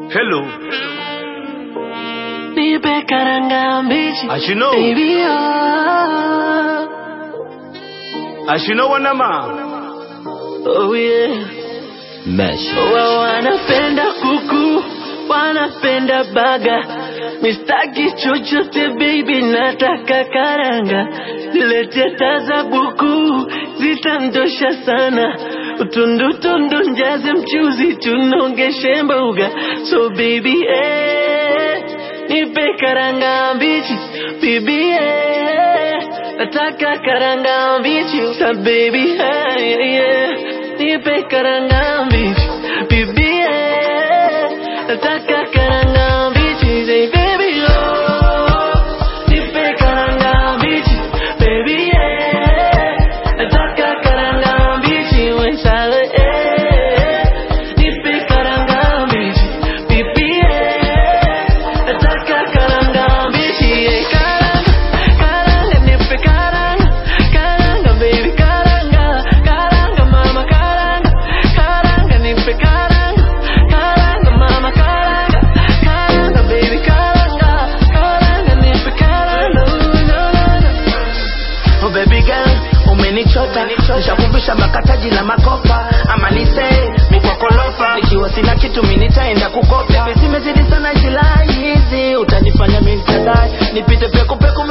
Hello. Nipe karanga mbichi As you know. baby oh, As you know, Wanama. oh yeah Mesh. Wa wanapenda kuku wanapenda baga mistaki chochote baby nataka karanga lete taza buku zitandosha sana utundutundu njaze mchuzi tunongeshe mboga so baby eh, nipe karanga mbichi bibi eh, nataka karanga mbichi sa baby eh, yeah. nipe karanga mbichi bibi eh, nataka karanga mbichi say baby oh nipe karanga mbichi baby eh, nataka karanga mbichi wensale eh, nipe karanga mbichi bibi eh, nataka karanga mbichi eh, karanga karanga nipe karanga karanga baby karanga karanga mama karanga karanga nipe karanga karanga mama karanga karanga baby karanga karanga nipe karanga Ooh, no, no, no. Oh baby girl, umenichota nishakumbusha makataji na makopa ama nise mikwakolofa nikiwa sina kitu mi nitaenda kukopa Baby, zimezidi sana jilai hizi utanifanya mi nitadai nipite pekupeku